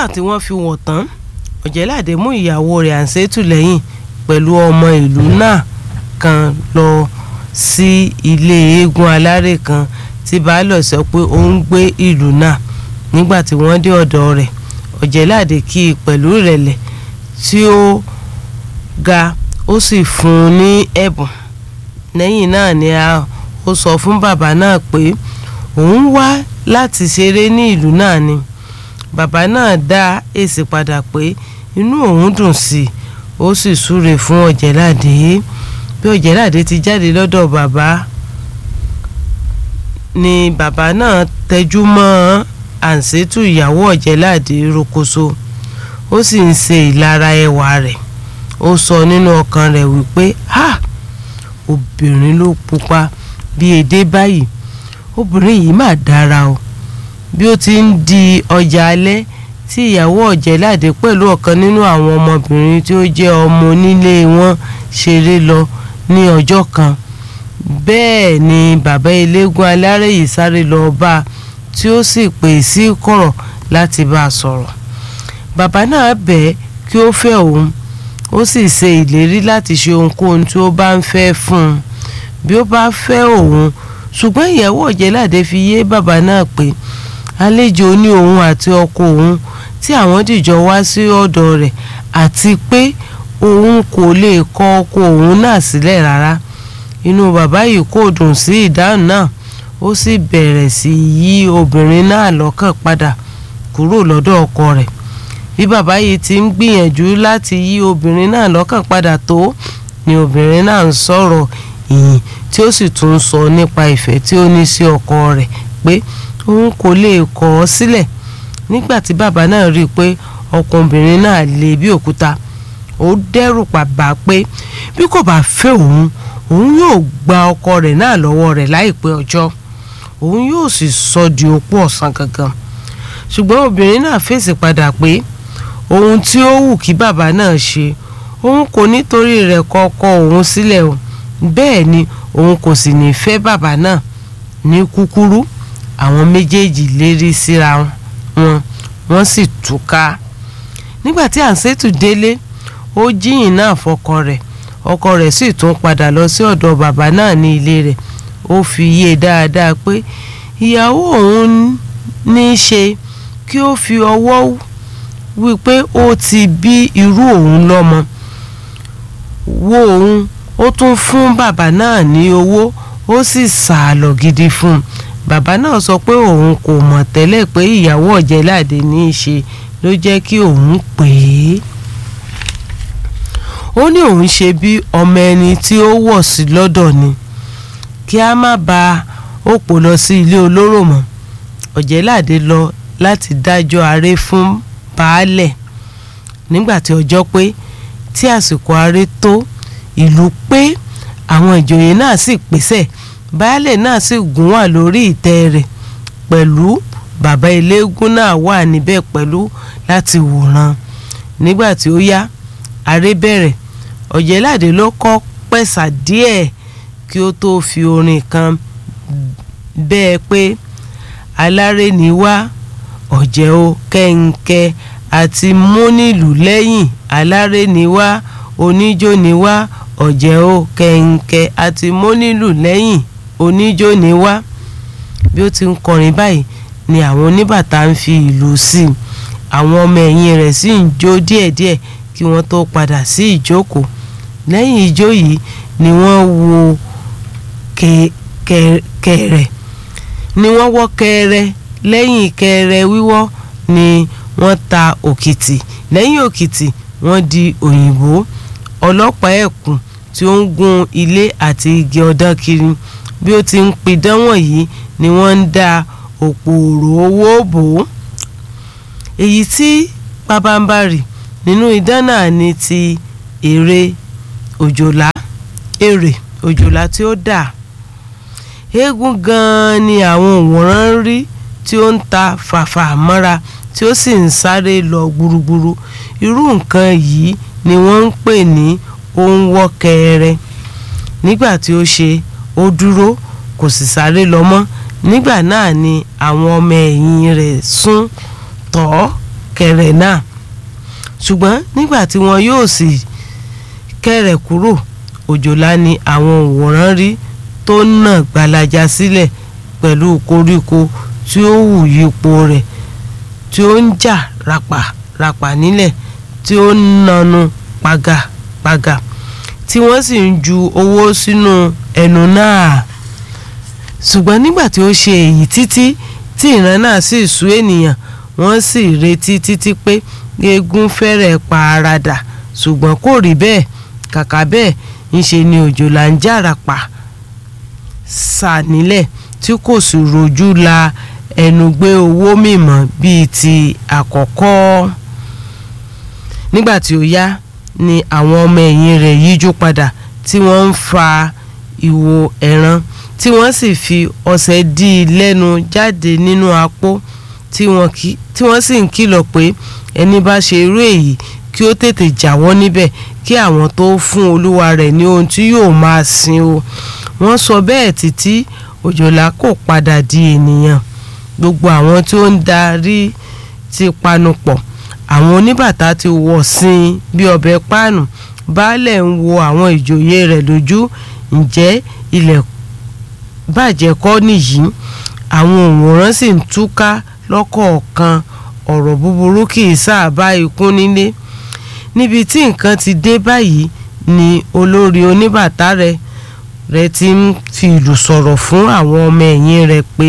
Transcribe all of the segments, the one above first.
nígbà tí wọ́n fi wọ̀ tán ọ̀jẹ̀láde mú ìyàwó rẹ̀ àǹsẹ́tù lẹ́yìn pẹ̀lú ọmọ ìlú náà kan lọ sí ilé eégún alárè kan tí baálọ̀ sọ pé ó ń gbé ìlú náà nígbà tí wọ́n dé ọ̀dọ̀ rẹ̀ ọ̀jẹ̀láde kí i pẹ̀lú ìrẹ̀lẹ̀ tí ó ga ó sì fún un ní ẹ̀bùn lẹ́yìn náà ni a ó sọ fún bàbá náà pé òun wá láti ṣeré ní ìlú náà ni bàbá náà dá èsì padà pé inú òun dùn sí i ó sì súre fún ọ̀jẹ̀láde bí ọ̀jẹ̀láde ti jáde lọ́dọ̀ bàbá ni bàbá náà tẹjú mọ́ àǹsẹ́tù ìyàwó ọ̀jẹ̀láde rokoṣo ó sì ń ṣe ìlara ẹwà rẹ̀ ó sọ nínú ọkàn rẹ̀ wípé ha obìnrin ló pupa bí edé báyìí obìnrin yìí mà dára o bí ó ti ń di ọjà alẹ́ tí ìyàwó ọ̀jẹ̀láde pẹ̀lú ọ̀kan nínú àwọn ọmọbìnrin tí ó jẹ́ ọmọ onílé wọn ṣeré lọ ní ọjọ́ kan bẹ́ẹ̀ ni bàbá eléégún alárè yìí sáré lọ bá a tí ó sì pè sí kọ̀rọ̀ láti bá a sọ̀rọ̀ bàbá náà bẹ̀ kí ó fẹ́ òun ó sì ṣe ìlérí láti ṣe ohunkóhun tí ó bá ń fẹ́ fún un bí ó bá fẹ́ òun ṣùgbọ́n ìyàwó ọ̀jẹ̀láde fi yé bàbá náà pé àlejò ní òun àti ọkọ òun tí àwọn dìjọ wá sí ọ̀dọ̀ rẹ̀ àti pé òun kò lè kọ ọkọ òun náà sílẹ̀ rárá inú bàbá yìí kò dùn sí ìdáhùn náà ó sì bẹ̀rẹ̀ sí yí obìnrin náà lọ́kàn padà kúrò lọ́dọ̀ ọkọ rẹ̀ bí bàbá yìí ti ń gbìyànjú láti yí obìnrin náà lọ́kàn padà tó ni obìnrin náà ń sọ̀rọ̀ ìyìn tí ó sì tún sọ nípa ìfẹ́ tí ó ní sí ọkọ rẹ̀ pé òun kò lè kọ̀ ọ́ sílẹ̀ nígbà tí bàbá náà rí i pé ọkùnrin náà le bí òkúta ó dẹ́rù pàbà pé bí kò bá fẹ́ òun òun yóò gba ọkọ rẹ̀ náà lọ́wọ́ rẹ̀ láìpẹ́ ọjọ́ òun yóò sì sọ di opó ọ̀sán gangan ṣùgbọ́n obìnrin náà fèsì padà pé ohun tí ó wù kí bàbá náà ṣe òun kò nítorí rẹ̀ kọ ọkọ òun sílẹ̀ o bẹ́ẹ̀ ni òun kò sì ní fẹ́ bàbá náà ní kúkúrú àwọn méjèèjì lérí síra wọn wọ́n sì túká nígbà tí àǹsẹ́tù délé ó jíyìn náà fọkọ rẹ̀ ọkọ rẹ̀ sì tún padà lọ sí ọ̀dọ̀ bàbá náà ní ilé rẹ̀ ó fi yé e dáadáa pé ìyàwó òun ní í ṣe kí ó fi ọwọ́ wípé ó ti bí irú òun lọ́mọ wo òun ó tún fún bàbá náà ní owó ó sì sàálọ̀ gidi fún un bàbá náà sọ pé òun kò mọ̀ tẹ́lẹ̀ pé ìyàwó ọ̀jẹ̀láde ní í ṣe ló jẹ́ kí òun pè é ó ní òun ṣe bí ọmọ ẹni tí ó wọ̀ sí lọ́dọ̀ ni kí a má ba òpó lọ sí ilé olóró mọ́ ọ̀jẹ̀láde lọ láti dájọ́ aré fún baálẹ̀ nígbà tí ọjọ́ pé tí àsìkò aré tó ìlú pé àwọn ìjòyè náà sì pèsè baálẹ̀ náà sì gún wà lórí ìtẹ́ rẹ̀ pẹ̀lú bàbá eléégún náà wà níbẹ̀ pẹ̀lú láti wòran nígbà tí ó yá aré bẹ̀rẹ̀ ọ̀jẹ̀láde ló kọ́ pẹ̀sà díẹ̀ kí ó tó fi orin kan bẹ́ẹ̀ pé aláré ni wá ọ̀jẹ̀ o kẹ́ńkẹ́ àti múnìlù lẹ́yìn aláré ni wá oníjó ni wá ọ̀jẹ̀ o kẹ̀ǹkẹ̀ àti mọ́nílù lẹ́yìn oníjó ni wá bí ó ti ń kọrin báyìí ni àwọn oníbàtà ń fi ìlú sí i àwọn ọmọ ẹ̀yìn rẹ̀ sì ń jó díẹ̀díẹ̀ kí wọ́n tó padà sí ìjókòó lẹ́yìn ijó yìí ni wọ́n wo kẹ̀rẹ̀ ni wọ́n wọ́ kẹ̀rẹ̀ lẹ́yìn kẹ̀rẹ̀ wíwọ́ ni wọ́n ta òkìtì lẹ́yìn òkìtì wọ́n di òyìnbó ọlọ́pàá ẹ̀kún tí ó ń gun ilé àti igi ọ̀dàn kiri bí ó ti ń pidán wọ̀nyí ni wọ́n ń da òpòrò owó bò ó èyí tí pabambarì nínú idán náà ni ti èrè òjòlá èrè òjòlá tí ó dà eégún gan-an ni àwọn òwòrán ń rí tí ó ń ta fàfà mọ́ra tí ó sì ń sáré lọ gburugburu irú nǹkan yìí ni wọ́n ń pè ní òǹwọ́ kẹrẹ nígbà tí ó ṣe ó dúró kò sì sáré lọ mọ́ nígbà náà ni àwọn ọmọ ẹ̀yìn rẹ̀ sún tọ̀ ọ́ kẹ̀rẹ̀ náà ṣùgbọ́n nígbà tí wọn yóò sì kẹ̀rẹ̀ kúrò òjòlá ni àwọn òwòrán rí tó nà gbalaja sílẹ̀ pẹ̀lú koríko tí ó hù yípo rẹ̀ tí ó ń jà ràpàràpà nílẹ̀ tí ó ń nanu pàgàpàgà tí wọ́n sì ń ju owó sínú ẹnu náà ṣùgbọ́n nígbà tí ó ṣe èyí títí tí ìran náà sì sú ènìyàn wọ́n sì retí títí pé eégún fẹ́rẹ̀ pa ara dà ṣùgbọ́n kò rí bẹ́ẹ̀ kàkà bẹ́ẹ̀ ńṣe ni òjòlá ń jàràpà sà nílẹ̀ tí kò sì rojú la ẹnu gbé owó mìmọ́ bíi ti àkọ́kọ́ nígbà tí ó yá ni àwọn ọmọ ẹ̀yìn rẹ̀ yíjú padà tí wọ́n ń fa ìwo ẹran tí wọ́n sì fi ọṣẹ dí i lẹ́nu jáde nínú apó tí wọ́n sì ń kìlọ̀ pé ẹni bá ṣe irú èyí kí ó tètè jáwọ́ níbẹ̀ kí àwọn tó fún olúwa rẹ̀ ní ohun tí yóò máa sin o wọ́n sọ bẹ́ẹ̀ títí òjòlá kò padà di ènìyàn gbogbo àwọn tí ó ń darí ti panupọ̀ àwọn oníbàtà ti wọ̀ sin bí ọbẹ̀ páànù baálẹ̀ ń wo àwọn ìjòyè rẹ̀ lójú ǹjẹ́ ilẹ̀ bàjẹ́ kọ́ nìyí àwọn òǹwòrán sì ń túká lọ́kọ̀ọ̀kan ọ̀rọ̀ búburú kì í sáàbà ikú nílé níbi tí nǹkan ti dé báyìí ni olórí oníbàtà rẹ̀ rẹ̀ ti ń fi ìlù sọ̀rọ̀ fún àwọn ọmọ ẹ̀yìn rẹ̀ pé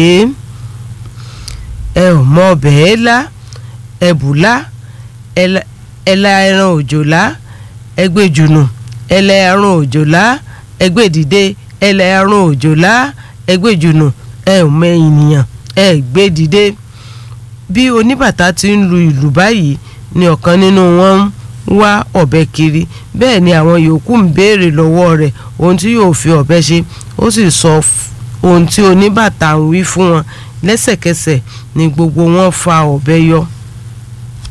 ẹ ò mọ ọbẹ̀ ẹ lá ẹ bù lá ẹ la ẹran òjòlá ẹ gbé jùnù ẹ la ẹran òjòlá ẹ gbé dìde ẹ la ẹran òjòlá ẹ gbé jùnù ẹ ò mọ ènìyàn ẹ gbé dìde bí oníbàtà ti ń lu ìlù báyìí ni ọ̀kan nínú wọn ń wá ọ̀bẹ kiri bẹ́ẹ̀ ni àwọn yòókù ń béèrè lọ́wọ́ rẹ̀ ohun tí yóò fi ọ̀bẹ ṣe ó sì sọ ohun tí oníbàtà ń wí fún wọn lẹ́sẹ̀kẹsẹ̀ ni gbogbo wọn fa ọ̀bẹ yọ